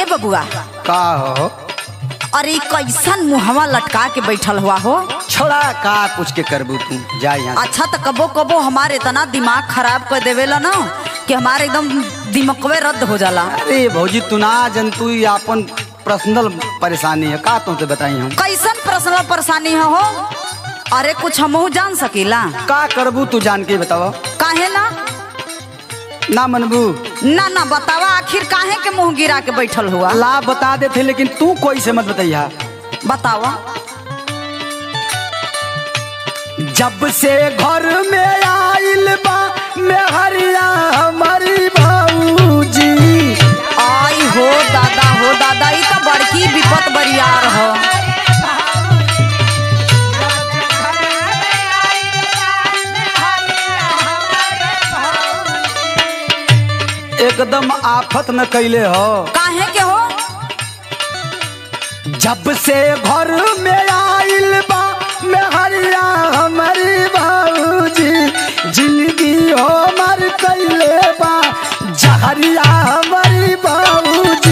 बबुआ का हो अरे ई कैसन मुहवा लटका के बैठल हुआ हो छोड़ा का पूछ के करबू तू जा यहाँ से। अच्छा तो कबो कबो हमारे इतना दिमाग खराब कर देवेला ना कि हमारे एकदम दिमकवे रद्द हो जाला अरे भौजी तू ना जन तू ही आपन पर्सनल परेशानी है का तुमसे बताई हम कैसन पर्सनल परेशानी है हो अरे कुछ हमहू जान सकीला का करबू तू जान के बताओ काहे ना ना मनबू ना ना बतावा आखिर काहे के मुंह गिरा के बैठल हुआ ला बता देते लेकिन तू कोई से मत बताइया बतावा जब से घर में आइल बा मेहरिया हमारी भौजी आई हो दादा हो दादा ई तो बड़की विपत बरियार हो एकदम आफत में कैले हो काहे के हो जब से घर में आइल बा मेहरिया हमारी भौजी जिंदगी हो मर कैले बा जहरिया हमारी भौजी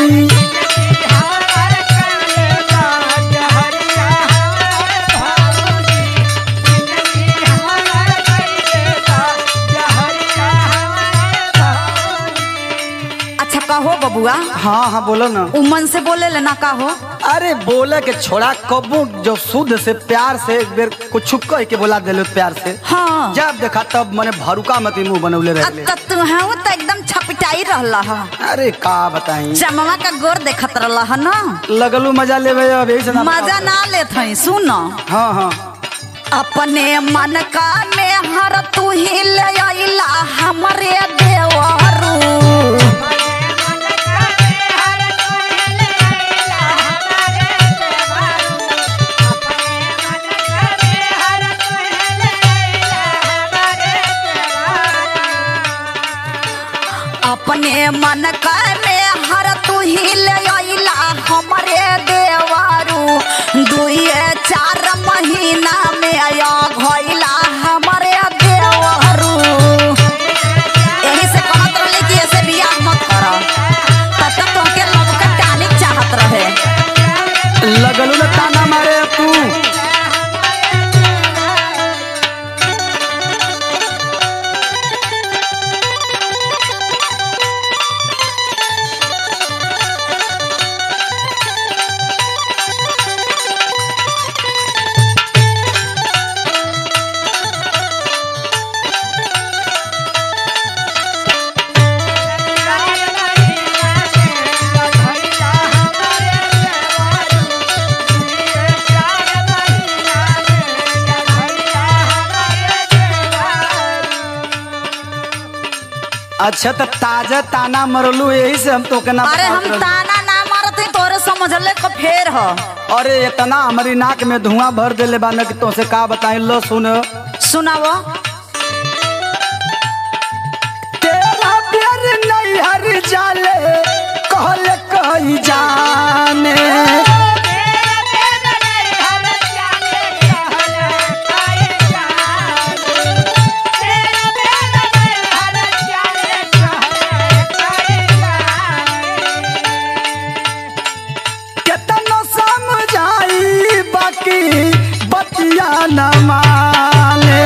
अच्छा कहो बबुआ हाँ हाँ बोलो ना उमन से बोले लेना का हो अरे बोले के छोड़ा कबू जो शुद्ध से प्यार से एक बेर कुछ कह के बोला दिलो प्यार से हाँ जब देखा तब मने भरुका मत मुंह बनौले रहले अब तू है तो एकदम छपटाई रहला है अरे का बताई चमवा का गोर देखत रहला है ना लगलू मजा लेवे अब यही से ना मजा ना लेत हई सुन हाँ हाँ अपने मन का में हर तू ही ले आइला हमरे देवरू अपने मन का में हर तू ही ले आइला हमरे देवरू दुए चार महीना में आया घइला हमरे देवरू यही से कहत रहले कि ऐसे बियाह मत कर तब तक तोहके लव का टानिक चाहत रहे लगलू ना ताना मारे तू अच्छा तो ताजा ताना मरलू यही से हम तो के ना अरे हम बतावत रहलू। ताना ना मारत हई तोरे समझले को फेर हो अरे इतना हमारी नाक में धुआं भर देले बा ना कि तुमसे का बताई लो सुन सुनावो तेरा प्यार नहीं हर जाले कहले कही जाने केतनो समझाई बाकी बतिया न माने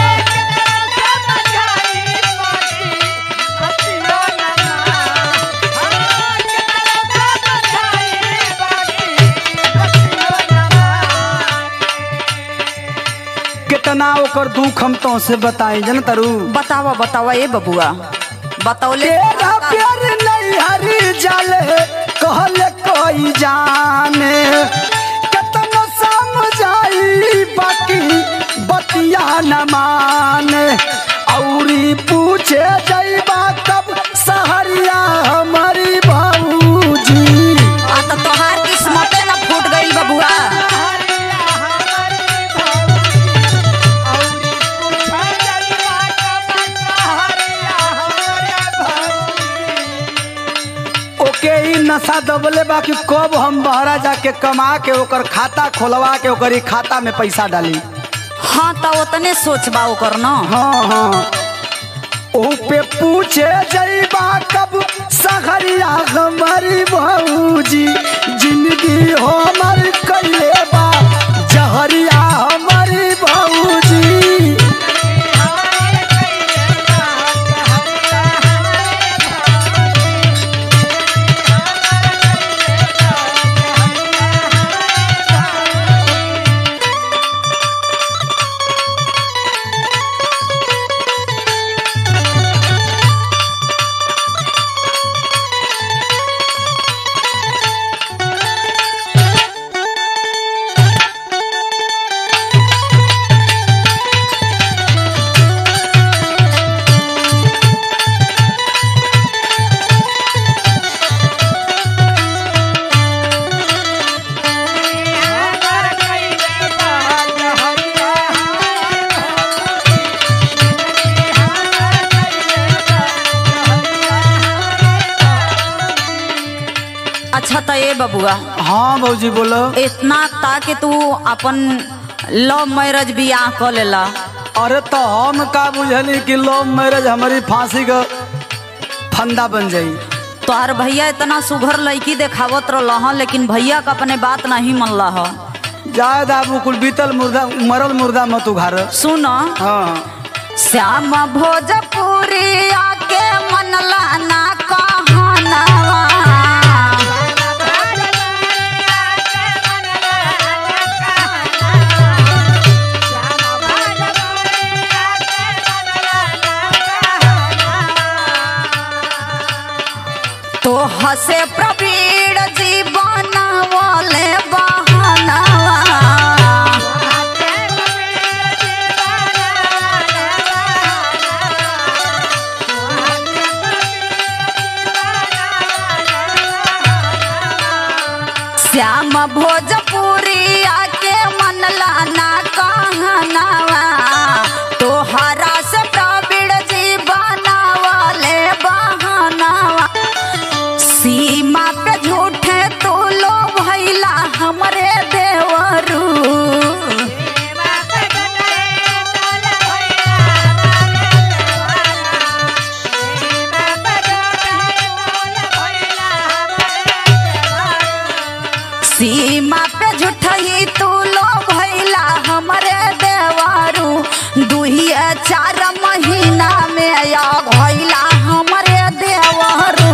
कितना ओकर दुख हम तो से बताई जन तरु बतावा बतावा ए बबुआ बतौले तेरा प्यार नहीं हरी जाले कहले कोई जाने कितना समझाई बाकी बतिया न माने औरी पूछे जइबा कब सहरिया हमारी भौजी आ त तोहार किस्मते ना फूट गइल बबुआ ओके ही नशा दबले बाकी कब हम बहरा जाके कमा के ओकर खाता खोलवा के ओकर ई खाता में पैसा डाली हाँ त ओतने सोचबा ओकर न हाँ हाँ ओ पे पूछे जइबा कब सहरिया हमारी भौजी अच्छा तो ए बबुआ हाँ भौजी बोलो इतना ताकि तू अपन लव मैरिज बियाह कर लेला अरे तो हम का बुझली कि लव मैरिज हमारी फांसी का फंदा बन जाई तोहर भैया इतना सुघर लड़की देखावत रहा लेकिन भैया का अपने बात नहीं मनला ह जाए दाबू कुल बीतल मुर्दा मरल मुर्दा मत उघार सुन हाँ श्याम भोजपुरी आके मनला ना कहनवा तो हसे प्रवीण जीवन वाले बहनवा श्याम भोजपुरी आके मनला ना कहनवा तोहरा से प्रवीण जी बनावले बहनवा सीमा पे झूठे तू लो भैला हमरे देवरू सीमा पे झूठही तू लो भैला हमरे देवरू दुहिया चार महीना में या भैला हमरे देवरू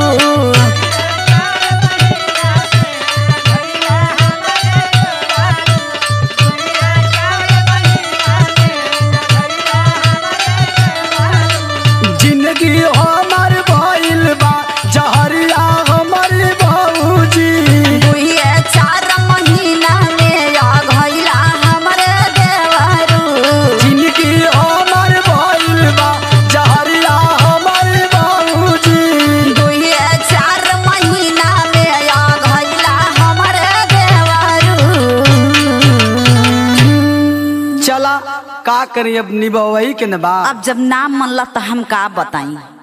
जिंदगी हमार भइल बा जहरिया हमार भौजी दुइये चार महीना में आ गइला हमरे देवरू जिंदगी हमार भइल बा जहरिया हमार भौजी दुइये चार महीना में आ गइला हमरे देवरू चला का करी अब निभावही के न बा अब जब नाम मनला तो हम का बताई